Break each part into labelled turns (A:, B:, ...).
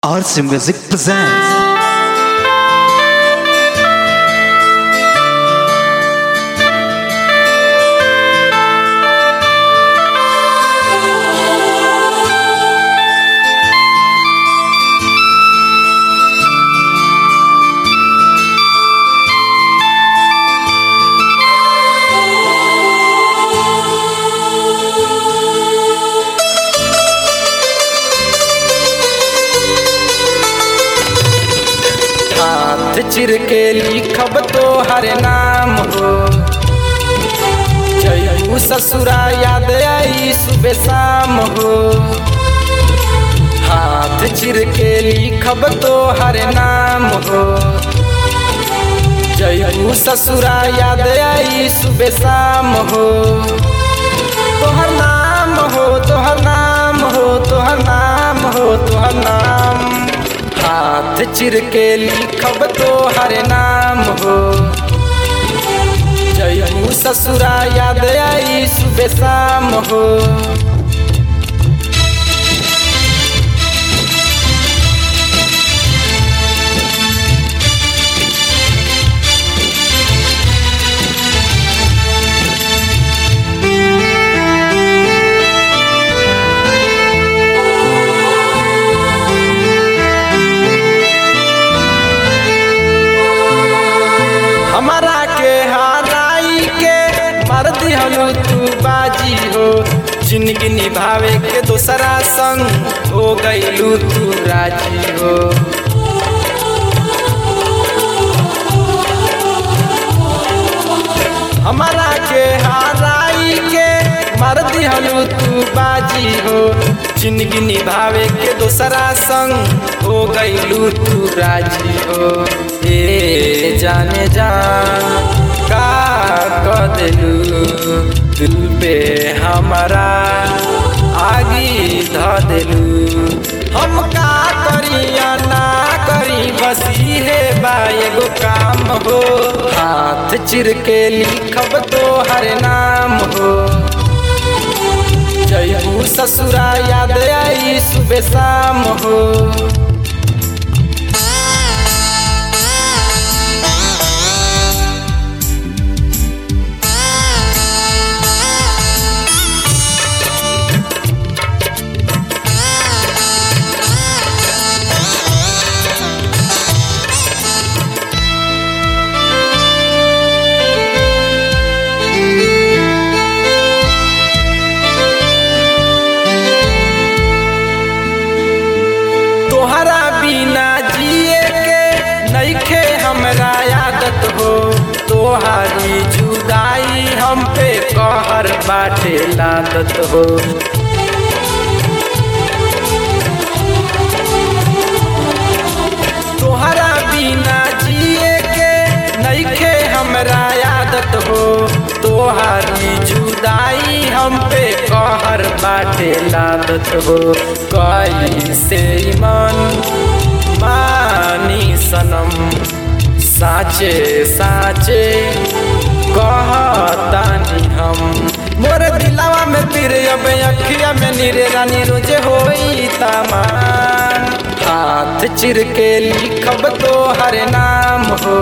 A: RC Music presents.
B: हाथ चिर के लिखब तो हर नाम हो जयू ससुरा याद आई सुबह शाम हो हाथ चिर के लिखब तो हर नाम हो जयू ससुरा याद आई सुबह शाम हो तोहर नाम हो तोहर नाम हो तोहर नाम हो तोहर नाम हाथ चिर के लिखब तो हर नाम हो जयू ससुरा याद आई सुबह शाम हो हमारा के हाराई के मर दिहलू तू बाजी हो जिंदगी निभावे के दोसरा संग हो गईलू तू राजी हो हमारा के हाराई के मर दिहलू तू बाजी हो जिंदगी निभावे के दोसरा संग हो गईलू तू राजी हो ए जाने जान का कह दिलू दिल पे हमारा आगी ध दिलू हम का करी या ना करी बस है बा एगो काम हो हाथ चिर के लिखब तो हर नाम हो जयू ससुरा याद आई सुबह शाम हो तोहरा बिना जिए के नइखे हमरा आदत हो तोहारी जुदाई हम पे कहर बाटे लादत हो तोहरा बिना जिए के नइखे हमरा आदत हो तोहारी जुदाई हम पे कहर बाटे लादत हो कैसे मन मानी सनम साचे साचे कहतानी हम मोर दिलावा में पीर अब अखिया में नीरे रानी रोजे होई तमान हाथ चिर के लिखब तो हर नाम हो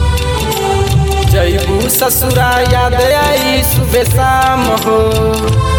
B: जयबू ससुरा याद आई सुबह शाम हो